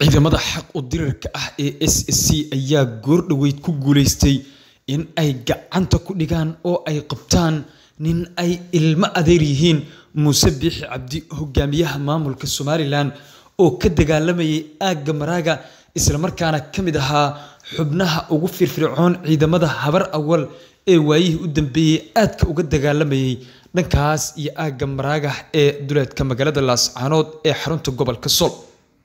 Ciidamada xaq u dirirka ah ee SSC ayaa goor-dhaweyd ku guuleystay in ay gacanta ku dhigaan oo ay qabtaan nin ay ilmo adeer yihiin Muuse Biixi Cabdi, hogaamiyaha maamulka Somalilan oo ka dagaalamayay aagga Maraaga isla markaana ka mid ahaa xubnaha ugu firfircoon ciidamada habar awal ee waayihii u dambeeyay aadka uga dagaalamayay dhankaas iyo aagga Maraaga ee duleedka magaalada Laascaanood ee xarunta gobolka Sool.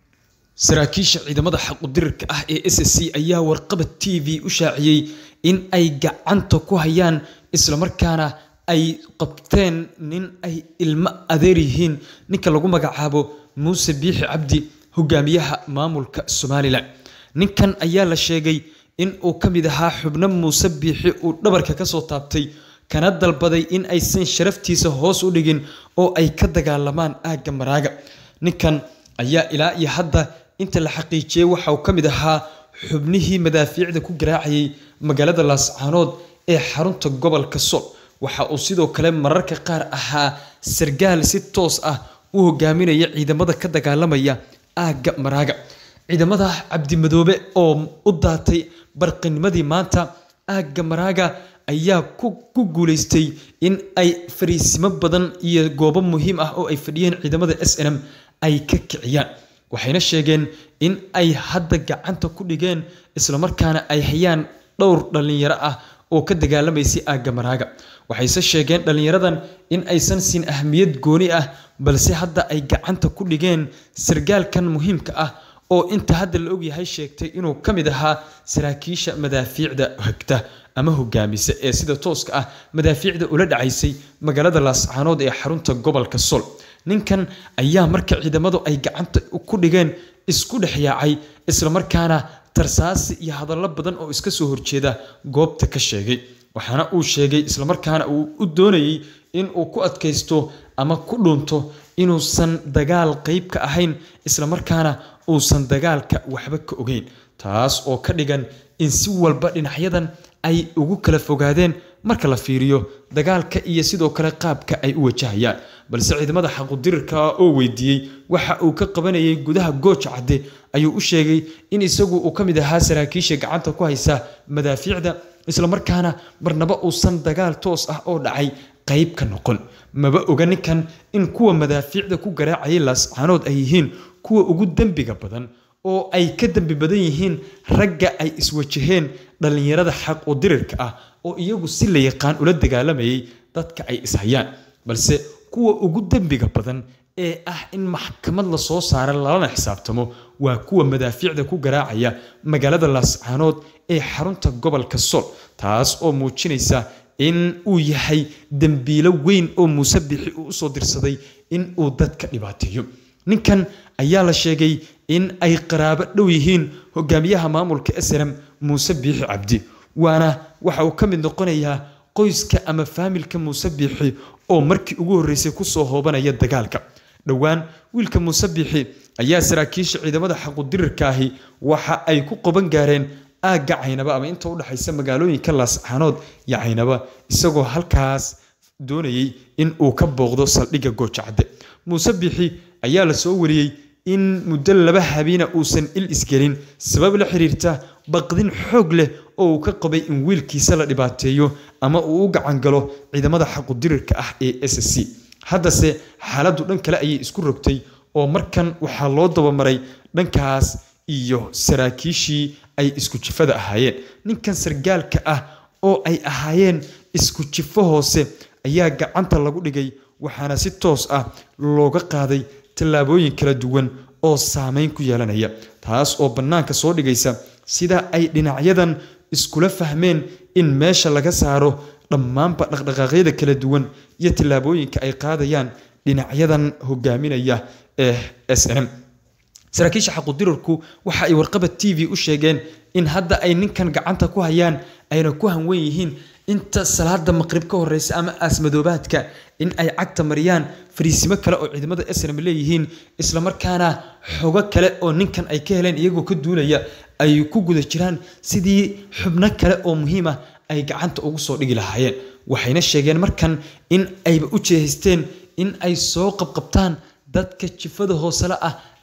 Saraakiisha ciidamada xaq u dirirka ah ee SSC ayaa warqabad TV u shaaciyay in ay gacanta ku hayaan isla markaana ay qabteen nin ay ilmo adeer yihiin ninka lagu magacaabo Muuse Biixi Cabdi hogaamiyaha maamulka Somalilan. Ninkan ayaa la sheegay in uu ka mid ahaa xubno Muuse Biixi uu dhabarka ka soo taabtay kana dalbaday in aysan sharaftiisa hoos u dhigin oo ay ka dagaalamaan aagga Maraaga. Ninkan ayaa ilaa iyo hadda inta la xaqiijiyay waxa uu ka mid ahaa xubnihii madaafiicda ku garaacayay magaalada Laascaanood ee xarunta gobolka Sool. Waxa uu sidoo kale mararka qaar ahaa sargaal si toos ah u hogaaminaya ciidamada ka dagaalamaya aagga Maraaga. Ciidamada Cabdi Madoobe oo u daatay barqinimadii maanta aagga Maraaga ayaa ku ku guuleystay in ay fariisimo badan iyo goobo muhiim ah oo ay fadhiyeen ciidamada SNM ay ka kiciyaan. Waxayna sheegeen in ay hadda gacanta ku dhigeen isla markaana ay hayaan dhowr dhalinyaro ah oo ka dagaalamaysay aagga Maraaga. Waxayse sheegeen dhalinyaradan in aysan siin ahmiyad gooni ah balse hadda ay gacanta ku dhigeen sargaalkan muhiimka ah oo inta hadda la ogyahay sheegtay inuu ka mid ahaa saraakiisha madaafiicda hagta ama hogaamisa ee sida tooska ah madaafiicda ula dhacaysay magaalada Laascaanood ee xarunta gobolka Sool. Ninkan ayaa marka ciidamadu ay gacanta ku dhigeen isku dhex yaacay isla markaana tarsaasi iyo hadallo badan oo iska soo horjeeda goobta ka sheegay. Waxaana uu sheegay isla markaana uu u doonayay in uu ku adkaysto ama ku dhunto inuusan dagaal qayb ka ahayn isla markaana uusan dagaalka waxba ka ogeyn. Taas oo ka dhigan in si walba dhinacyadan ay ugu kala fogaadeen marka la fiiriyo dagaalka iyo sidoo kale qaabka ay u wajahayaan. Balse ciidamada xaq u dirirka ah oo weydiiyey waxa uu ka qabanayay gudaha Gooja Cadde ayuu u sheegay in isagu uu ka mid ahaa saraakiisha gacanta ku haysa madaafiicda isla markaana marnaba uusan dagaal toos ah oo dhacay qayb ka noqon. Maba oga ninkan in kuwa madaafiicda ku garaacayay Laascaanood ay yihiin kuwa ugu dembiga badan oo ay ka dembi badan yihiin ragga ay iswajaheen dhalinyarada xaq u dirirka ah oo iyagu si la yaqaan ula dagaalamayay dadka ay ishayaan. Balse kuwa ugu dembiga badan ee ah in maxkamad la soo saaro lalana xisaabtamo waa kuwa madaafiicda ku garaacaya magaalada Laascaanood ee xarunta gobolka Sool. Taas oo muujinaysa in uu yahay dambiilo weyn oo Muuse Biixi uu usoo dirsaday in uu dadka dhibaateeyo. Ninkan ayaa la sheegay in ay qaraabo dhow yihiin hogaamiyaha maamulka SNM Muuse Biixi Cabdi. Waana waxa uu ka mid noqonayaa qoyska ama faamilka Muuse Biixi oo markii ugu horreysay ku soo hoobanaya dagaalka. Dhowaan wiilka Muuse Biixi ayaa saraakiisha ciidamada xaq u dirirka ahi waxa ay ku qaban gaareen aagga Caynaba ama inta u dhaxaysa magaalooyinka Laascaanood iyo Caynaba isagoo halkaas doonayay in uu ka booqdo saldhigga Gooja Cadde. Muuse Biixi ayaa la soo wariyey in muddo laba habeena uusan il isgelin sabab la xiriirta baqdin xoog leh oo uu ka qabay in wiilkiisa la dhibaateeyo ama uu u gacan galo ciidamada xaq u dirirka ah ee SSC. Haddase xaaladdu dhan kale ayay isku rogtay oo markan waxaa loo dabamaray dhankaas iyo saraakiishii ay isku jifada ahaayeen. Ninkan sargaalka ah oo ay ahaayeen isku jifo hoose ayaa gacanta lagu dhigay waxaana si toos ah looga qaaday tallaabooyin kala duwan oo saameyn ku yeelanaya. Taas oo bannaanka soo dhigaysa sida ay dhinacyadan iskula fahmeen in meesha laga saaro dhammaanba dhaqdhaqaaqyada kala duwan iyo tallaabooyinka ay qaadayaan dhinacyadan hogaaminaya ee SNM. Saraakiisha xaq u dirirku waxa ay warqabad TV u sheegeen in hadda ay ninkan gacanta ku hayaan ayna ku hanwen yihiin inta salaada maqrib ka horeysa ama aasmadoobaadka in ay cagta mariyaan fariisimo kale oo ciidamada SNM leeyihiin isla markaana xogo kale oo ninkan ay ka heleen iyagoo ka duulaya ay ku guda jiraan sidii xubno kale oo muhiim ah ay gacanta ugu soo dhigi lahaayeen waxayna sheegeen markan in ayba u jeesteen in ay soo qabqabtaan dadka jifada hoosele ah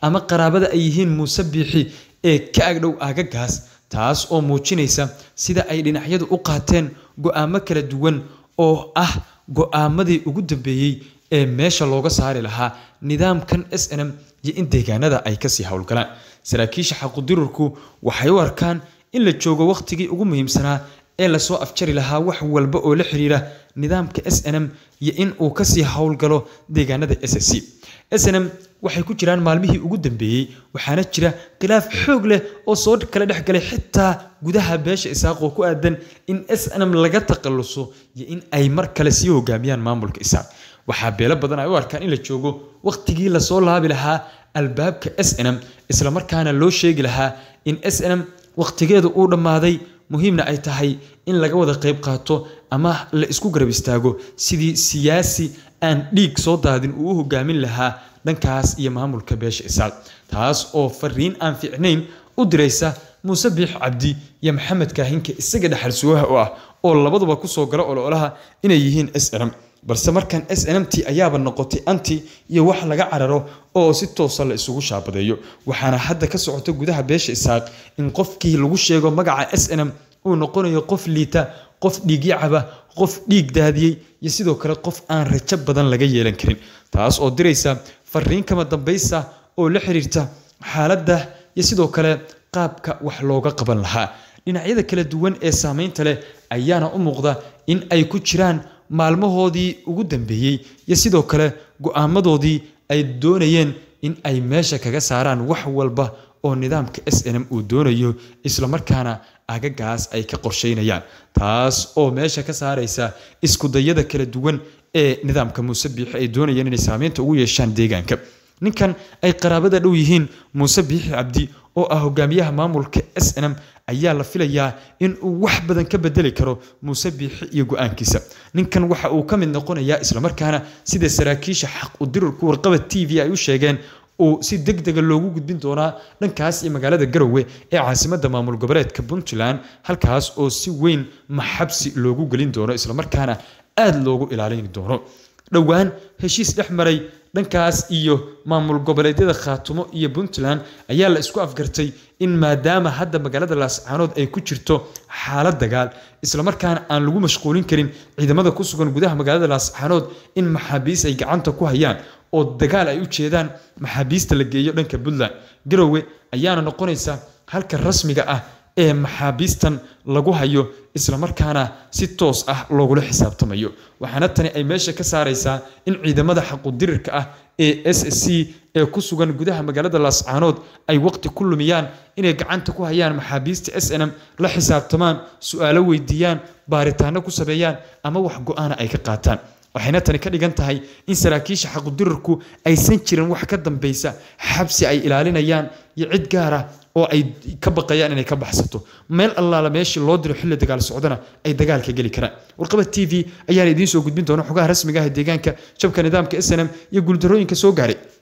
ama qaraabada ay yihiin muuse biixi ee ka agdhow aagagaas taas oo muujinaysa sida ay dhinacyadu u qaateen go-aamo kala duwan oo ah go-aamadii ugu dambeeyey ee meesha looga saari lahaa nidaamkan s n m iyo in deegaanada ay kasii howlgalaan saraakiisha xaqudirurku waxay u arkaan in la joogo wakhtigii ugu muhiimsanaa ee lasoo afjari lahaa wax walba oo la xiriira nidaamka s n m iyo in uu kasii howlgalo deegaanada s c s n m waxay ku jiraan maalmihii ugu dambeeyey waxaana jira khilaaf xoog leh oo soo kala dhex galay xitaa gudaha beesha isaaq oo ku aadan in s n m laga takhaluso iyo in ay mar kale sii hogaamiyaan maamulka isaaq waxaa beelo badan ay u arkaan in la joogo wakhtigii lasoo laabi lahaa albaabka s n m islamarkaana loo sheegi lahaa in s n m wakhtigeedu uu dhammaaday muhiimna ay tahay in laga wada qayb qaato ama la isku garab istaago sidii siyaasi aan dhiig soo daadin uu u hogaamin lahaa dhankaas iyo maamulka beesha isaaq taas oo fariin aan fiicnayn u diraysa muuse biix cabdi iyo maxamed kaahinka isaga dhexal sugaha u ah oo labaduba kusoo gala ololaha inay yihiin s n m balse markan s n m t ayaaba noqotay anti iyo wax laga cararo oo si toosa la isugu shaabadeeyo waxaana hadda ka socota gudaha beesha isaaq in qofkii lagu sheego magaca s n m uu noqonayo qof liita qof dhiigyacaba qof dhiig daadiyey iyo sidoo kale qof aan rajo badan laga yeelan karin taas oo diraysa fariin kama dambaysa oo la xiriirta xaaladda iyo sidoo kale qaabka wax looga qaban lahaa dhinacyada kala duwan ee saameynta leh ayaana u muuqda in ay ku jiraan maalmahoodii ugu dambeeyey iyo sidoo kale go-aamadoodii ay doonayeen in ay meesha kaga saaraan wax walba oo nidaamka s n m uu doonayo islamarkaana agagaas ay ka qorsheynayaan taas oo meesha ka saaraysa iskudayada kala duwan ee nidaamka muuse biixi ay doonayeen inay saameynta ugu yeeshaan deegaanka ninkan ay qaraabada dhow yihiin muuse biixi cabdi oo ah hogaamiyaha maamulka s n m ayaa la filayaa in uu wax badan ka bedeli karo muuse biixi iyo go-aankiisa ninkan waxa uu ka mid noqonayaa islamarkaana sida saraakiisha xaq u dirurku warqaba t v ay u sheegeen uu si deg dega loogu gudbin doonaa dhankaas iyo magaalada garowe ee caasimadda maamul goboleedka puntland halkaas oo si weyn maxabsi loogu gelin doono islamarkaana aada loogu ilaalin doono dhowaan heshiis dhex maray dhankaas iyo maamul goboleedyada khaatumo iyo puntland ayaa la isku afgartay in maadaama hadda magaalada laascaanood ay ku jirto xaalad dagaal islamarkaana aan lagu mashquulin karin ciidamada ku sugan gudaha magaalada laascaanood in maxaabiis ay gacanta ku hayaan oo dagaal ay u jeedaan maxaabiista la geeyo dhanka puntland garowe ayaana noqonaysa halka rasmiga ah ee maxaabiistan lagu hayo islamarkaana si toos ah loogula xisaabtamayo waxaana tani ay meesha ka saaraysaa in ciidamada xaqudirirka ah ee s c ee ku sugan gudaha magaalada laascaanood ay waqti ku lumiyaan inay gacanta ku hayaan maxaabiista s n m la xisaabtamaan su-aalo weydiiyaan baaritaano ku sameeyaan ama wax go-aana ay ka qaataan waxayna tani ka dhigan tahay in saraakiisha xaqudirarku aysan jirin wax ka dambaysa xabsi ay ilaalinayaan iyo cid gaara oo ay ka baqayaan inay ka baxsato meel allaala meeshii loo diro xilli dagaal socdana ay dagaalka geli karaan warqaba t v ayaana idiin soo gudbin doona xogaha rasmiga ah ee deegaanka jabka nidaamka s n m iyo guuldarooyinka soo gaaray